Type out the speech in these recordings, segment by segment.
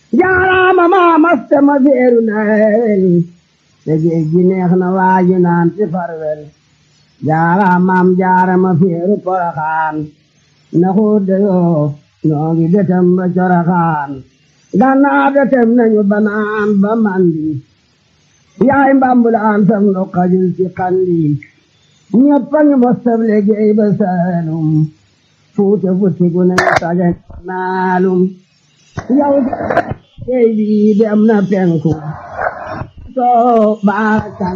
jaaraama maa masta ma feeru nawel te géej gi neex na waaji naan ci farwel jaaraamaam jaarama feeru poroxaan na xuut de yoo noo ngi detem ba coroxaan gannaaw detem nañu banaan ba mandi yaay mbambulaan sam no xajul ci xandi ñëpp a ngi mostab liggéey ba saalum fuute futtigu nañu sagen naalum yow géej bi dem na penku soo baarakal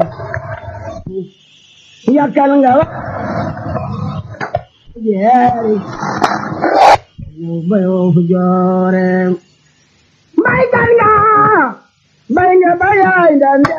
yakkal nga wa jeeri yow bayoo fu joore mbay kan nga mbay nga bayaay ndande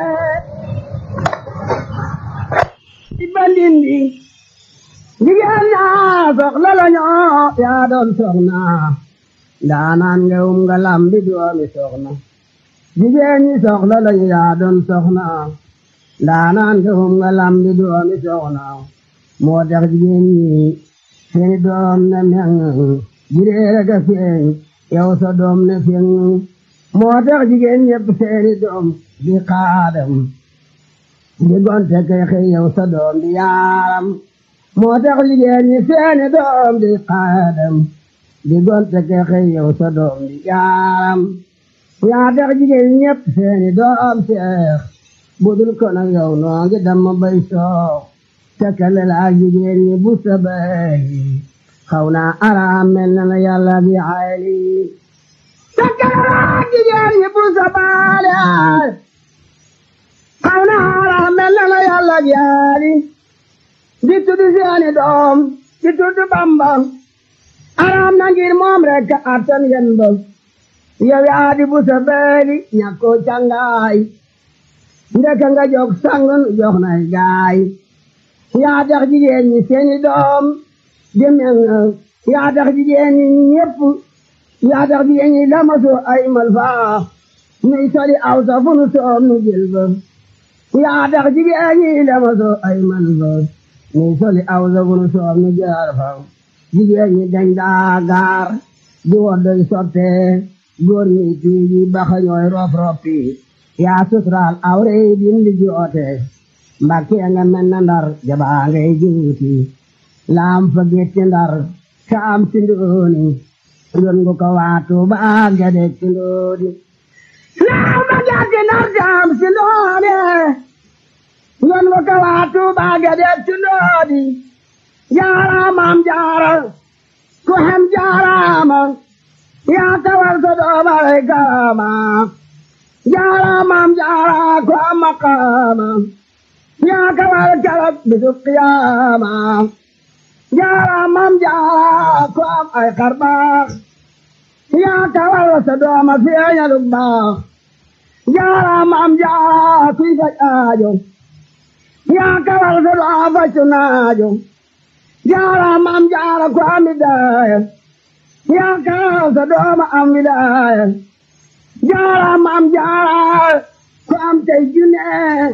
ci bandindi jigéen ñaa soxla la ñoo yaa doon soxna ndaanaan nga um nga lambi doomi soxna jigéen ñi soxla la ñu yaa doon soxna ndaanaan nga um nga lambi doomi soxna moo tax jigéen ñi seeni doom ne meŋ jireere ga feeñ yow sa doom ne feeñ moo tax jigéen ñépp seeni doom di xaadam di gonte kay xëy yow sa doom di yaaram moo tax jigéen ñi seeni doom di xaadam di gonte kay xëy yow sa doom di yaaram yaa tax jigéen ñépp seeni doom seex budul ko nag yow noo ngi dama bay soox tekkale la ak jigéen ñi bu sa bay xaw naa araam mel na la yàlla bi xayli tekkale la ak jigéen ñi bu sa baale xaw naa araam mel na la yàlla bi xayli di tudd seeni doom di tudd Bamba araam na ngir moom rek attan yen ba yow yaa di bu sa beeli ñàkkoo cangaay ndeka nga jog sangun jox nay gaay yaa tax jigéen ñi seeni doom di mel yaa tax jigéen ñi ñépp yaa tax jigéen ñi lamasu ay malfaa nuy soli aw sa fu nu soom nu jël ba yaa tax jigéen ñi lamasu ay malfaa nuy soli aw sa fu nu soom nu jaar fa jigéen ñi dañ daa gaar di woddoy sotte góor ñi tiiji baxa ñooy rof roppi yaa suturaal awrey dindi joote mbakke nga mel na ndar jabaa ngay juuti laam fa getti ndar kaam si ndooni yon ngu ko waatu baa gade ci ndooni laam fa getti ndar kaam si ndooni yon ngu ko waatu baa gade ci ndooni jaaraamam jaara ku hem jaaraama yaa kawal sa doomare karama jaaraamam jaara ku am maqaama yaa kawal karab bisu qiyaama jaaraamam jaara ku am ay xarbaax yaa kawal sa dooma feeñalu baax jaaraamam jaara kuy faj aajo yaa kawal sa dooma faccu naajo jaaraamam jaara ku am bidaaya yaa kawal sa dooma am wilaaya jaaraamam jaara ku am tey junne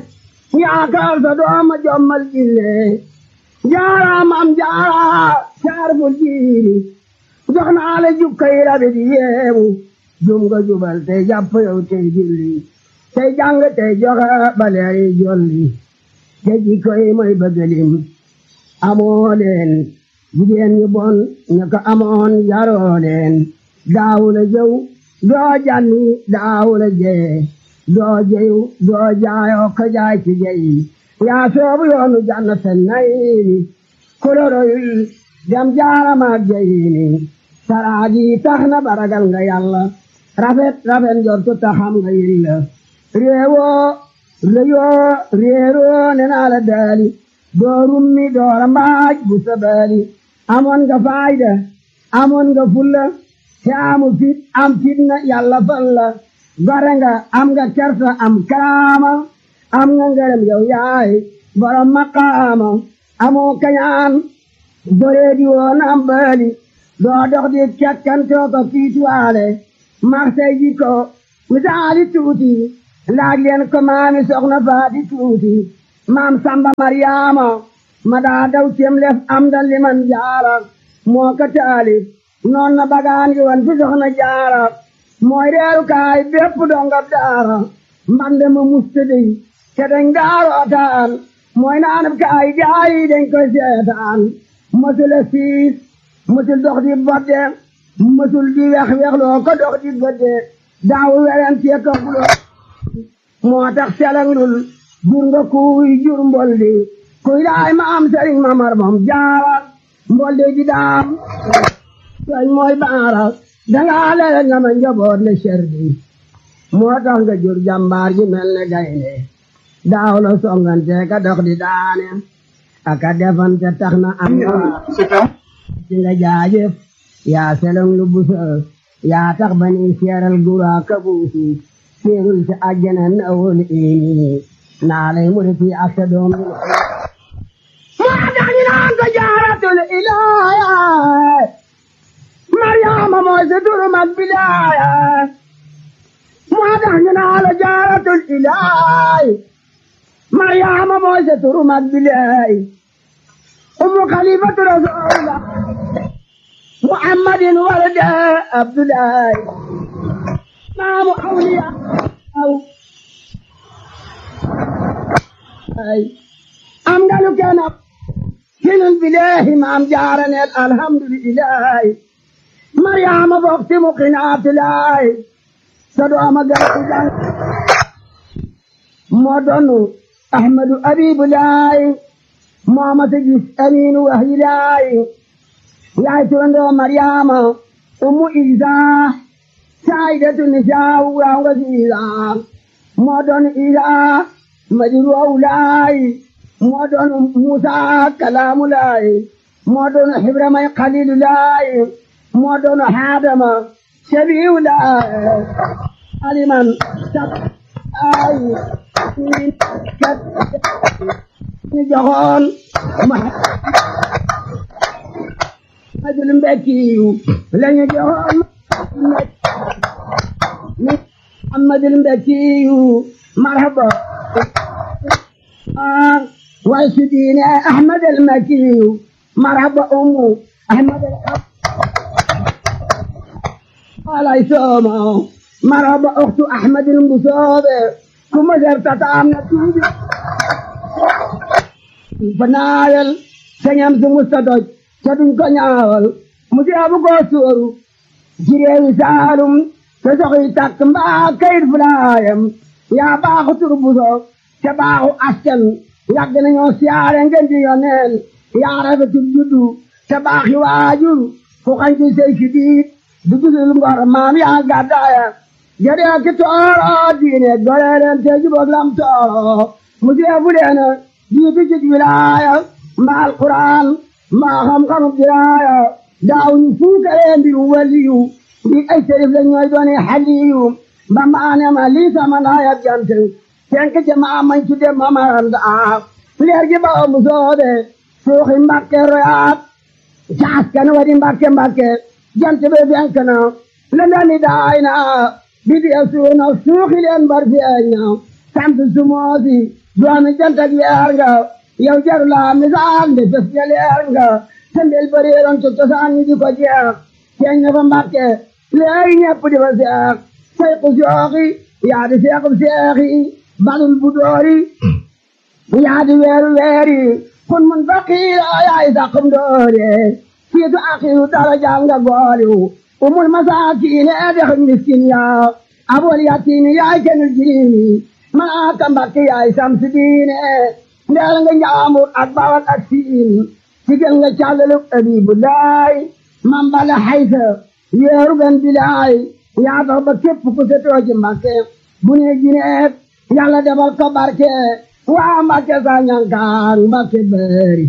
yaa kawal sa dooma jommal jinne jaaraamam jaara saarful jiiri jox naa la jukkay rabi di yeemu jum nga jubal tey jàpp yow tey julli tey jàng tey joxe baleeri jolli te jikkoy mooy bëggalim amoo leen jigéen ñu bon ñu ko amoon yaroo leen daawula jëw doo janni daawula jee doo jeyu doo jaayoo ko jaay ci jeyi yaa soobu yoonu jannata nayni koloroyul dem jaaramaak jeyini saraaji tax na baragal nga yàlla rafet rafet njortu taxam nga yilla réewoo réyoo réeroo ne naa la daali doo rummi doora mbaaj bu sabaali amoon nga faayda amoon nga fulla te amu fit am fitna yàlla fal la gore nga am nga kersa am kaama am nga ngërëm yow yaay borom maqaama amoo kañaan boree di woon am baali doo dox di kekkantoo ko fiituwaale marsay ji ko misaali tuuti laaj leen ko maami soxna faati tuuti maam samba maryaama ma daa daw cem lef am da liman jaara moo ko taali noon na bagaan gi wan fi soxna jaara mooy reeru kaay bépp dongab daara mbande ma mustadi te dañ daarootaan mooy naanab kaay gaay dañ koy seetaan mësul a siis mësul dox di bodde mësul di wex wexloo ko dox di godde daaw werante ko buloo moo tax selanglul jur nga kuy jur mboldi kuy daay ma am sëriñ ma mar moom jaara mboldi di daam soñ mooy baara dangaa lele nga ma njaboot le serdi moo tax nga jur jàmbaar ji mel ne gaynde daaw la songante ka dox di daane aka defante tax na am ci nga jaajëf yaa selong lu busa yaa tax ba ni seeral gura ka buusi seerul ci àjjana na wol ini naa lay mu di fii ak sa doom moo tax ñu naan ko jaaratul ilaaya Mariama mooy sa turu mag bilaaya moo tax ñu naan la jaaratul ilaay Mariama mooy sa turu mag bilaay umu xalifatu rasulullah muhammadin walada abdullahi maamu awliya aw ay am nga lu kenn ab hinul bilahi maam jaaraneel alhamdulillahi mariama bokti mu qinaatulaay sa dooma garti jang moo donu ahmadu abibulaay mooma sa gis aminu wahyilaay yaay turandoo mariama ummu isa saayidatu nisaa waaw nga si isa moo doon isa madiru awlaay moo doon musa kalaamulaay moo doon xibramay xalilulaay moo doon haadama shabiulaay aliman sab ay kat ñu joxoon Muhammadul Mbekkiyu lañu joxoon Muhammadul Mbekkiyu marhaba way su diine Ahmadul Mbekkiyu marhaba ummu Ahmadul alay sooma marhaba ukhtu Ahmadul Mbusoobe kuma sertata am na tuubi fanaayal sañam su musta doj te duñ ko ñaawal mu jeebu ko sóoru ci réewi saalum te soxi takk mbaa kayit fulaayam yaa baaxu tur buso te baaxu askan yàgg nañoo siyaare ngeen di yoneen yaa rafetul juddu te baaxi waajur fu xañ ci sey ki diit du gisul ngor maam yaa gàddaaya jëree ki tooro diine goreelen te jubóog lam tooro mu jeebu leena jiitu ci wilaaya mbaa alquran mbaa xam-xamu diraaya daaw ñu fuukaree mbiru waliyu di ay sërif la ñooy doone xaliyu ba maane ma lii sama naayab jant tenk ci maa mañ tudde mamaranda leer gi ba mu soobe suuxi mbakke royaat caas kan wadi mbakke mbakke jant be fenk na la ndani daay na bidi a suuna suuxi leen bar feeñ na sant sumoosi doomi jant ak weer nga yow jaru laa misaal nde fes nga leer nga tembel bareeroon ci cosaan ñi di ko jeex feeñ na fa mbàkke léegi ñepp di fa seex say ku sooxi yaa di seexub seexi balul bu doori yaa di weeru weeri kun mun faqiira yaay saqum doore siitu axiru daraja nga gooliw umul masaakiine dex miskin yaa abol yatiimi yaay kenul jiriimi maa ka mbàkke yaay samsi diine ndeel nga njaamur ak bawal ak siin sigel nga càllalu abibulaay man bala xaysa yeeru gan bilaay yaa tax ba képp ku setoo ci mbàkke bu ne jineet yàlla defal ko barke waa mbàkke sa ñankaan mbàkke bëri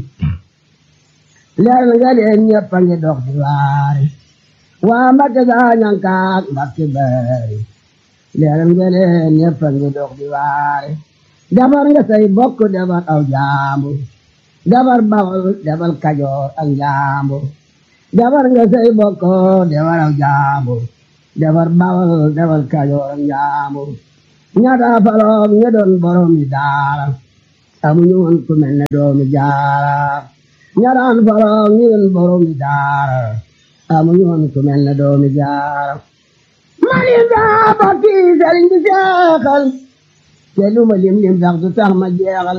leer nga leen ñëpp a ngi dox di waare waa mbàkke sa ñankaan mbàkke bëri leer nga leen ñëpp a ngi dox di waare defar nga say bokk defar aw jaambur defar bawol defar kajoor ak jaambur defar nga say bokk defar aw jaambur defar bawol defar kajoor ak jaambur ñaata faloom ña doon boromi daara amuñu woon ku mel ne doomi jaara ñataan faloom ñi doon boromi daara amuñu woon ku mel ne doomi jaara mani daa bokki sëriñ bi seexal te lu ma lim lim sax du tax ma jeexal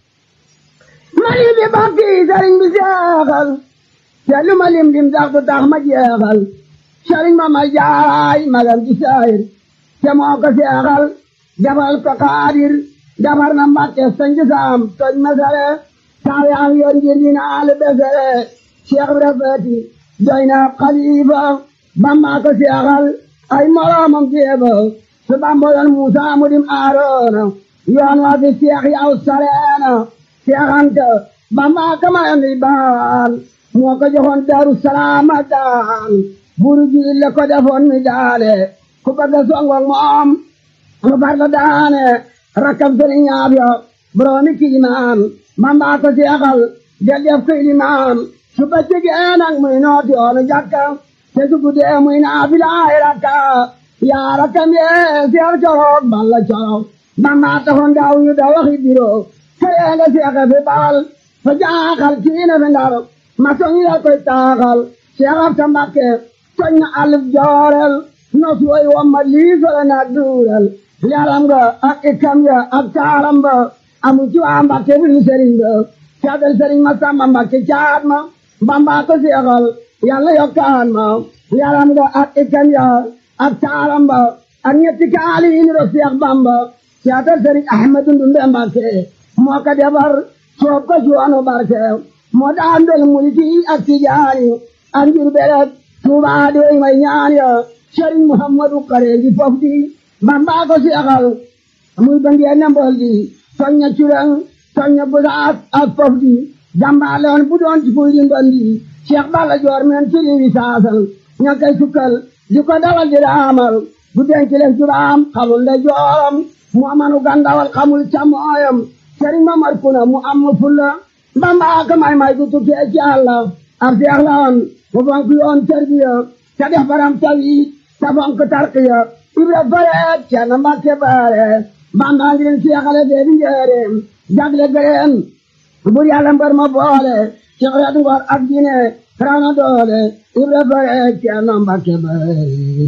mani bi bokki sëriñ bi seexal te lu ma lim lim sax du tax ma jeexal sëriñ ma ma jaay magam ci saayir te moo ko seexal defal ko xaadir defar na mbàkke sanji saam toj mesere taayaam yoon ngir dina al besere cheikh bi rafeti doy na xalifa bamba ko seexal ay moroomam jéeba su bamba yoon muusa mu dim aaroona yoon waa fi seex yaw sareena seexante bamba ko mayoon di baan moo ko joxoon daru salaama daan buru jiil la ko defoon mi daale ku bëgg a songoog moom mu far la daane rakkam sëriñ ñaab yo boroomi kiimaan bamba ko seexal del def ko ilimaan su bëccëgee nag muy nooti yoonu jàkka te su guddee muy naafilaay rakka yaa rakkam yee seex coroog balla coroog bamba taxoon daaw yu da waxi biro këree nga seexe fi baal fa jaaxal kiina fi ndar ma soñi la koy taaxal seex ab ta mbakke soñ na alif joorel nos woy wamma liisole na duurel leeram nga ak ikkam ya ak taaram ba amu ci waa mbakke bi ñu sëriñ ba caadal sëriñ ma samba mbakke caat ma bamba ko seexal yàlla yokkaan ma leeram nga ak ikkam ya ak taaram ba ak ñetti kaali yi niro seex bamba caadal sëriñ ahmadu ndumbe mbakke moo ko defar soob ko suwanu barke moo daan del mulki ak tijaani ak njur beret tuubaa doy may ñaan ya sëriñ muhammadu kareeji fof di bamba ko seexal muy ba ngeen ne mbol di soñña curang soñña busaas ak fof di jàmbaaloon bu doon ci fuy di ndondi cheikh balla joor men ci riwi saasal ña koy sukkal di ko dawal di raamal bu denc leen jubaam xamul nde jooram mu amanu gandawal xamul camooyam sëriñ mamar kuna mu am mu fulla bamba ka may may du tukkee ci àlla ab seex la woon mu fonk yoon tarbiya te def baram tawit te fonk tarqiya ibra fareet ceerno mbàkke baare bamba ngi leen seexale fee bi njëreem jagle gëreen bur yàlla mbër ma boole ci xeet ngor ak dine raw na doole ibra fareet ceerno mbàkke baare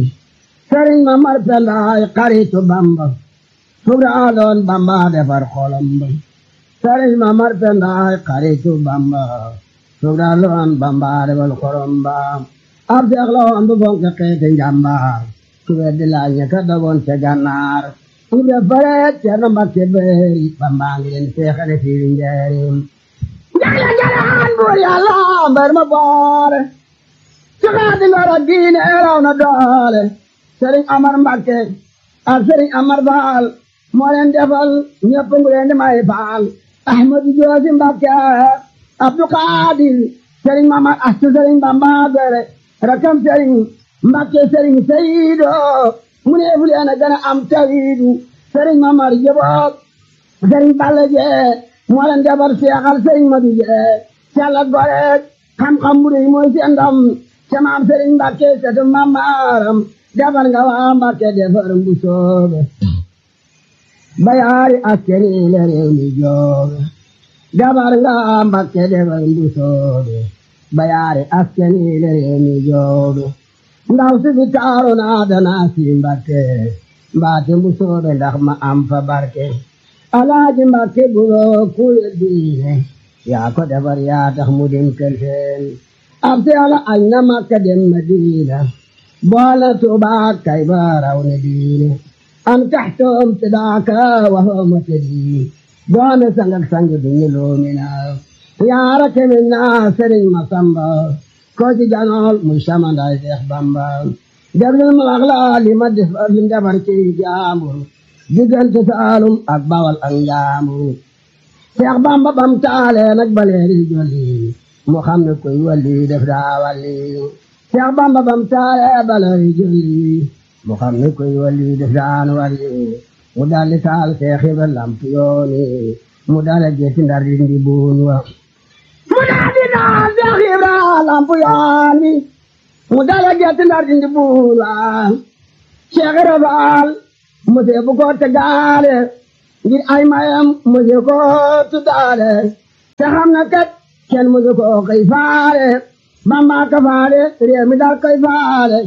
sëriñ ma mar pendaay xaritu bamba sugra doon bamba defar xolam ba sëriñ ma mar pendaay xaritu bamba sugra doon bamba defar xolam ba ab seex la woon bu fonk xeeti njàmbaar ku weddi laaj ña ka dogoon ca gànnaar ibra fareet ceerno mbàkke baari bamba ngi leen seexale fii njaarim jagle jalaan buur yàlla mbër ma boore ci xeeti ngor ak diine raw na doole sëriñ amar mbàkke ak sëriñ amar faal moo leen defal ñëpp ngu leen di may faal ahmadu joosi mbàkke abdu xaadir sëriñ mamar astu sëriñ bamba gore rakam sëriñ mbàkke sëriñ sayido mu ne fu leen a gën a am tawiidu sëriñ mamar jëboog sëriñ balla jee moo leen defar seexal sëriñ madu jee càlla gore xam-xam bu rëy mooy seen ndam ca maam sëriñ mbàkke setu mamaram defar nga waa mbàkke defar mbu soobe bayaari askeni le réew mi joobe defar nga waa mbàkke defar mbu soobe bayaari askeni le réew mi joobe ndaw si fi taaru naa danaa si mbàkke mbaate mbu soobe ndax ma am fa barke alaaji mbàkke buloo kuye diine yaa ko defar yaa tax mu dem kër seen ab seela añ na makka dem madina boole tuubaa kay ba raw ne diine am taxtoom tidaaka waxooma tëddi doone sangak sangi duñu loomina yaara kemin naa sëriñ ma samba ko ci janool muy samandaay seex bamba déglul ma wax la li ma def li defar ci jaambur diggante saalum ak bawal ak njaambur seex bamba bam taale nag baleeri jolli mu xam ne koy walli def daa walli seex bamba bam taale baleeri jolli mu xam ne koy walli def daan walli mu dalli taal seex ibra lamp yooni mu dale geeti ndar di ndi buun wa mu dalli taal seex ibra lamp yooni mu dale geeti ndar di ndi buun wa seex ibra faal mu see bu ko tegaale ngir ay mayam mose ko tuddaale te xam na kat kenn mose ko koy faale bamba ka faale réew mi dal koy faale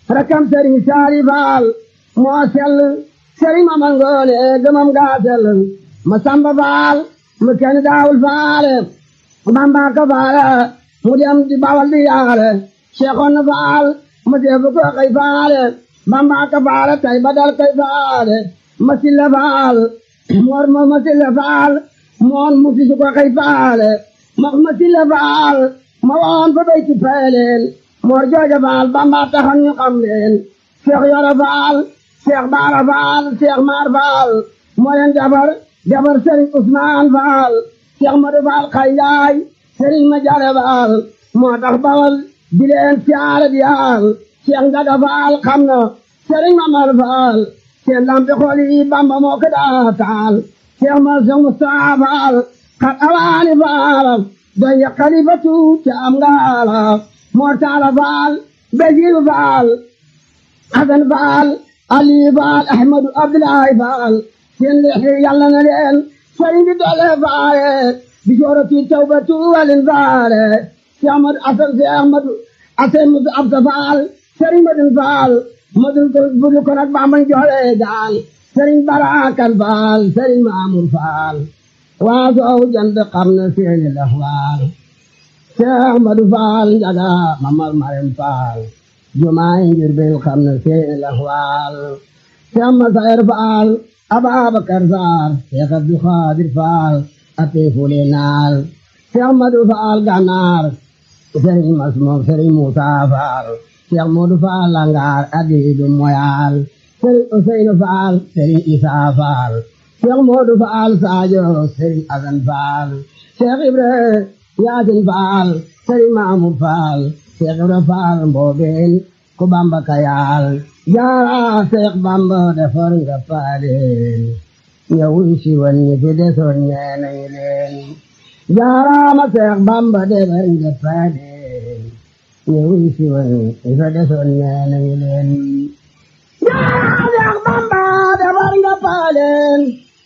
rakam sëriñ saali faal moo sell sëriñ ma mangoone gëmam gaa sell ma samba faal mu kenn daawul faale bamba ka faale mu dem di bawal di yaale seexoon faal mu deefu ko kay faale bamba ka faale tay badal kay faale ma silla faal moor ma ma silla faal moon mu sisu ko kay faale ma ma silla faal ma woon fa bay ci peeleel moor jooja faal bamba taxan ñu xam leen seex yoro faal seex baara faal seex maar faal moo leen jabar jabar sëriñ usmaan faal seex madu faal xay njaay sëriñ ma jare faal moo tax bawal di leen siyaare di yaal seex njaga faal xam na sëriñ ma mar faal seen lampi xool yi bamba moo ko daa taal seex ma seex mustafaa faal xat awaani faal doy ya xalifatu ca am ngaala moo taala faal basiiru faal asan faal ali faal ahmadu abdullahi faal seen leexi yàlla na leen sëriñ bi doole faale bi joorati tawbatu walin faale si ahmadu asan si ahmadu asan musu absa faal sëriñ madun faal madun ko budu ko nag bambañ joole gaal sëriñ barakan faal sëriñ maamur faal waa soow jant xam na seeni laxwaal si ahmadu faal njaga mamar marem faal jumaay ngir bil xam na seeni laxwaal si amma sayar faal Ababakar Faal Seex Abdu Xaadir Faal ate fule naal Seex Madu Faal Gànnaar Sëriñ Masmoom Sëriñ Muusaa Faal Seex Moodu Faal Langaar Adiidu Moyaal Sëriñ Useynu Faal Sëriñ Isaa Faal Seex Moodu Faal Saajo Sëriñ Asan Faal Seex Ibra Yaasin Faal Sëriñ Maamur Faal Seex Ibra Faal Mboobeen ku Bamba kayaal jaara Seex Bamba defar nga paaleen ñëwul si woon ñi fi desoon ñee nañu leen jaaraama Seex Bamba defar nga paaleen ñëwul si woon ñi fi desoon ñee nañu leen jaara Seex Bamba defar nga paaleen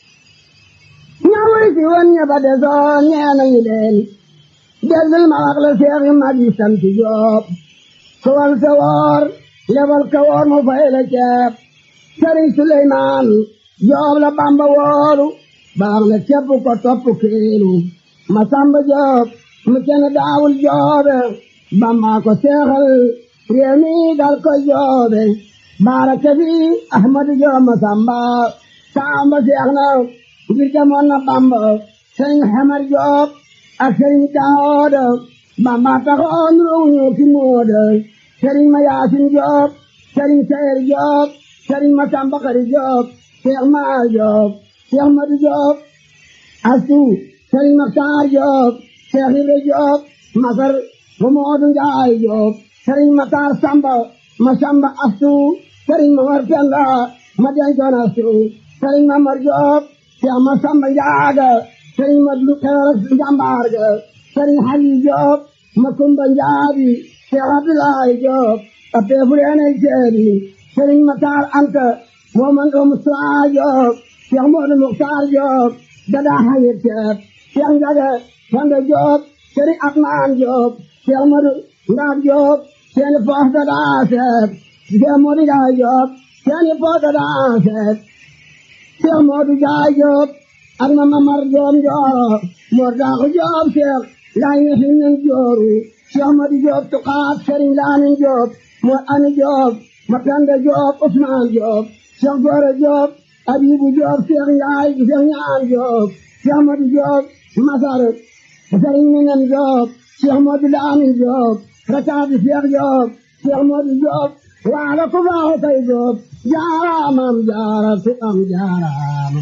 ñëwul si woon ñi fa desoon ñee nañu leen déggul ma wax la Seex yu mag yi sant Jóob sowal sa woor lebal ka woor mu fay la ceeb sëriñ Suleymaan Joob la Bamba woolu baax na ceeb ko topp kiilu ma samba Joob mu kenn daawul joobe Bamba ko seexal réew mi dal ko joobe baaraka fi Ahmadu Joob ma samba samba seex na ngir demoon na Bamba sëriñ Xamar Joob ak sëriñ Daawuda Bamba taxoon ruuñu ki mooda sëriñ ma yaasin Joob sëriñ Seer Joob sëriñ ma Samba Xari Joob Seex ma Joob Seex Madu Joob astu sëriñ Maxtaar Joob Seex Ibra Joob Masar ma Moodu Njaay Joob sëriñ Maxtaar Samba ma Samba astu sëriñ ma War Penda ma dencoon astu sëriñ ma Mar Joob Seex ma Samba Njaaga sëriñ ma Lu Xeer Njambaar ga sëriñ Xali Joob ma Kumba Njaabi Seex Abdulaay Joob a peefuleene ceebi sëriñ Matar Anta moo man ko Musaa Joob Seex Moodu Muxtaar Joob dadaa haye ceeb Seex Njaga Fanda Joob sëriñ Atmaan Joob Seex Moodu Ndaab Joob seeni poos dadaa seeb Seex Moodu Jaay Joob seeni poos dadaa seeb Seex Moodu Jaay Joob ak ma Mamar Joob Njooro Moor Daaxu Joob Seex laay nga hinnan jooru Seex Madu Joob tuqaat Sëriñ Laamin Joob Moor Ami Joob ma Penda Joob Usmaan Joob Seex Goore Joob Abibu Joob Seex Njaay Seex Ñaan Joob Seex Madu Joob Masar Sëriñ Minan Joob Seex Madu Laamin Joob Rakaati Seex Joob Seex Madu Joob waala ku baaxu kay Joob jaaraamam jaara ku am jaaraama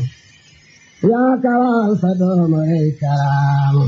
yaa kawal sa dooma rey karaama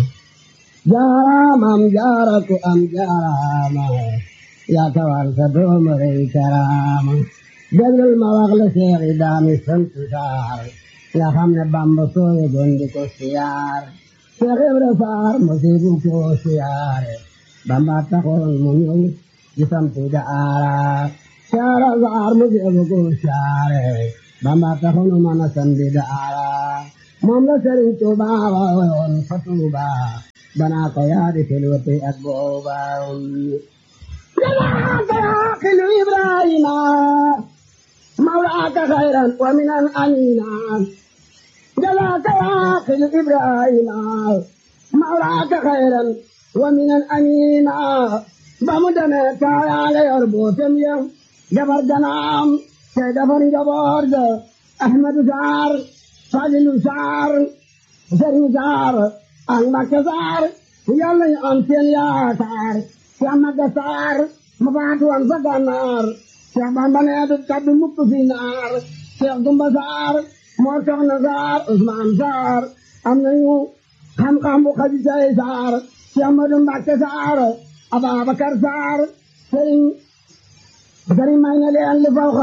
jaaraamam jaara ku am jaaraama yaa kawal sa dooma rey karaama déglul ma wax la seexi daami sant saar nga xam ne bamba sooye gondi ko siyaar Seex Ibra Faar mosibu ko siyaare bamba taxoon mu ñëw di sampi daara saara saar mosibu ko siyaare bamba taxoon mu mën a sampi daara moom la Sëriñ Tuuba woon fa Tuuba banaa ko yaadi tilwati ak booba جزاك يا خل إبراهيم مولاك خيرا ومن أمينا جزاك يا خل إبراهيم مولاك خيرا ومن أمينا بمدنا كايا يربوتم يم جبر جنام سيدفن جبر أحمد زار فاضل زار زري زار أنبك زار يلا أنتين يا زار يامك زار مبادو أنسى نار شعبان بني أدب كبد مكتو في نار شيخ دمبا زار موسى نزار عثمان زار أمنيو خم خم خديجة زار شيخ مبكة زار أبا بكر زار سرين سرين ما ينالي اللي فوق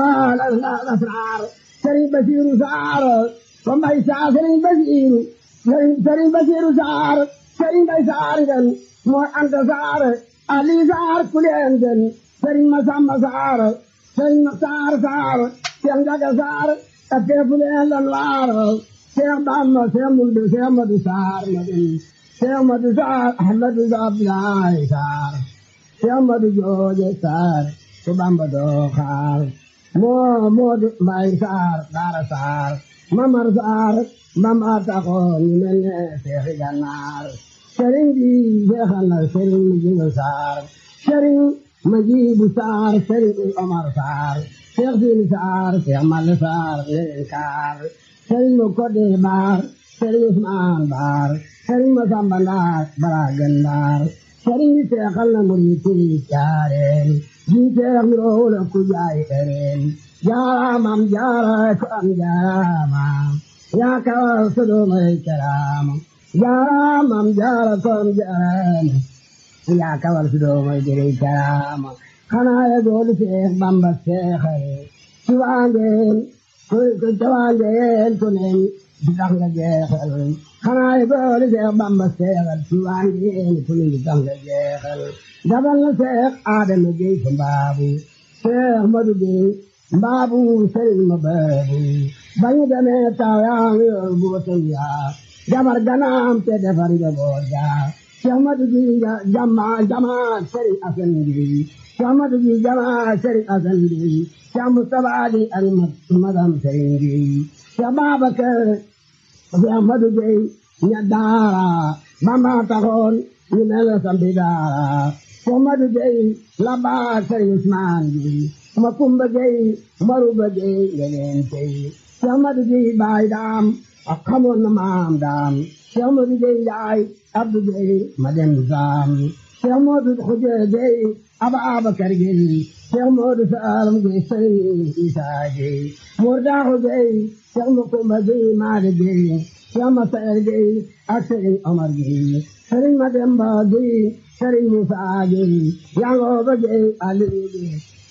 الأسرار سرين بشير زار وما يسعى سرين بشير سرين سرين بشير زار سرين بشار مو أنت زار علي زار كل أنجن سرين مسام زار سرين مختار زار سرين جاك زار أكيد بلين لنوار سرين بام سرين مولد سرين مدسار مدن سرين مدسار أحمد زار بلاي زار سرين مدجوج زار subamba doo xaar moo moo di mbay saar daara saar mamar saar mamar taxoon ñu mel ne seexi gannaar sëriñ bi seexal na sëriñ mu jingal saar sëriñ ma jiibu saar sëriñ omar saar seex siini saar seex malle saar leen kaar sëriñ mu kodde baar sëriñ usmaan baar sëriñ ma samba ndaar bara gandaar sëriñ bi seexal na murid yi jaareen jiiteex mi roole ku jaay ereen jaaraamam jaara ko am jaaraama yaa kawal sodomay karaama jaaraamam jaara ko am jaaraama yaa kawal sodomay direy karaama xanaa ye goolu seex bamba seexare ci waangeen ku ca waangeen ku nen di tax nga jeexal xanaa ye goolu seex bamba seexal ci waangeen ku nen di tax nga jeexal dabal na seex aadama gey fa mbaabu seex madu gey mbaabu sëriñ ma beebu bañu demee taw yaa ngi yor buutum yaa jabar ganaam te defar njaboot yaa seex madu gey jama jama sëriñ asan gey seex madu gey jama sëriñ asan gey seex mustapha di ak madam sëriñ gey seex babakar seex madu gey ña daara bamba taxoon ñu mel sampi daara Muhammadu Gey la baa Sëriñ Usmaan Gey ma Kumba Gey Maruba Gey ngeleen tey Muhammadu Gey baay daam ak xamoon na maam daam Muhammadu Gey yaay Abdu Gey ma dem saam Muhammadu Xuja Gey Aba Abakar Gey Muhammadu Saalam Gey Sëriñ Isaa Gey Murdaaxu Gey Muhammadu Kumba Gey Maade Gey Muhammadu Saer Gey ak Sëriñ Omar Gey Sëriñ Mademba Gey sëriñ Musa Gey Yangooba Gey Aliou Gey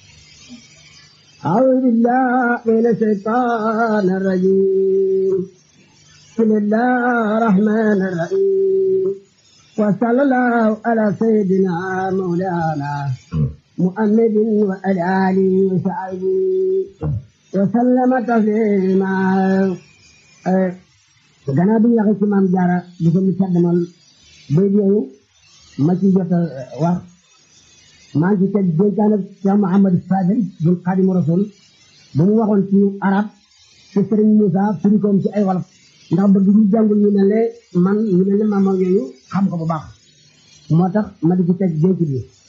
أعوذ بالله من الشيطان الرجيم بسم الله الرحمن الرحيم وصلى الله على سيدنا مولانا محمد وعلى آله وصحبه وسلم تسليما gannaaw bi ñu waxee ci maam Jaara di ko mu caddamal bay yooyu ma ci jot a wax maa ngi ci teg dénkaane Cheikh Mouhamadou Fadel bun Xaadimu Rasul bu mu waxoon ci arab ci Sëriñ Moussa firi koom ci ay wolof ndax bëgg ñu jàngul ñu mel ne man ñu mel ne maam yooyu xam ko bu baax moo tax ma di ci teg dénk bi